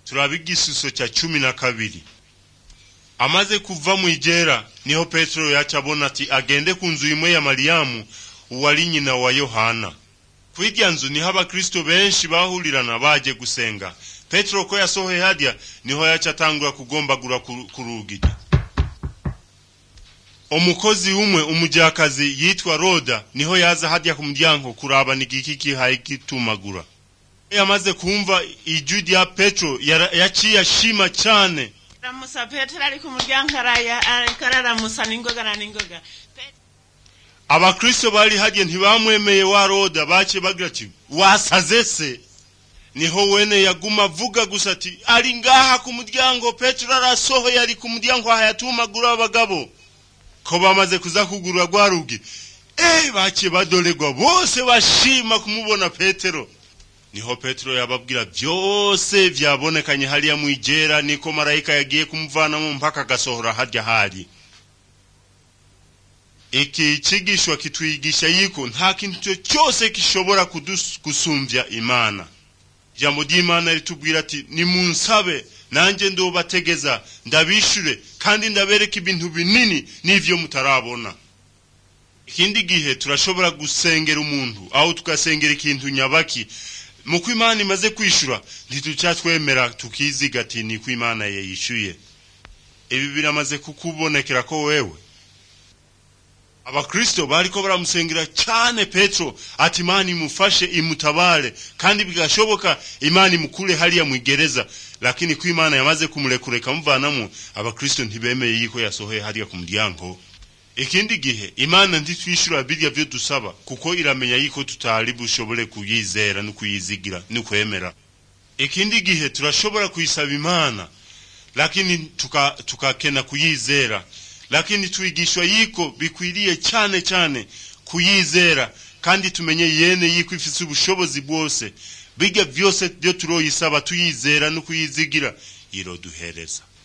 turaba igisuso cya cumi na kabiri amaze kuva mu igera niho petero yaca abona ati agende ku nzu imwe ya mariyamu uwari nyina wa yohana ku irya nzu niho abakristo benshi bahurirana baje gusenga petero ko yasohoye harya niho yaca atangura kugombagura ku rugi umukozi umwe umujyakazi yitwa roda niho yaza harya ku muryango kuraba ni igiki kihaye gitumagura yamaze kumva ijwi rya petero yaciye ashima cyane aramusa petero ari ku muryango ariko araramusa n'ingoga na n'ingoga abakristo bari harya ntibamwemeye wa roda bace bagira ati wasaze se niho wene yaguma avuga gusa ati ari ngaha ku muryango petero arasohoye ari ku muryango hayatumagura abagabo ko bamaze kuza kugura rwa rugi eh bace badoregwa bose bashima kumubona petero niho petero yababwira byose byabonekanye hariya mu igera niko marayika yagiye kumuvanamo mpaka agasohora harya hari iki cigishwa kitwigisha yiko nta kintu cyose gishobora kudusumbya imana ijambo ry'imana ritubwira ati nimunsabe nanjye ndobategeza ndabishure kandi ndabereka ibintu binini n'ivyo mutarabona ikindi gihe turashobora gusengera umuntu aho tugasengera ikintu nyabaki muko imana imaze kwishura ntituca twemera tukiziga ati niko imana yayishyuye ibi biramaze kukubonekera ko wewe abakristo bariko baramusengera cyane petero ati imana imufashe imutabare kandi bigashoboka imana imukure hariya mu igereza lakini ko imana yamaze kumurekureka muvanamo abakristo ntibemeye yuko yasohoye hariya ku muryango ikindi gihe imana ntitwishyura birya byo dusaba kuko iramenya yuko tutari bushobore kuyizera no kuyizigira no kwemera ikindi gihe turashobora kuyisaba imana lakini tukakena tuka kuyizera lakini twigishwa yiko bikwiriye cyane cyane kuyizera kandi tumenye yene yiko ifise ubushobozi bwose bijya byose byo turoyisaba tuyizera no kuyizigira iroduhereza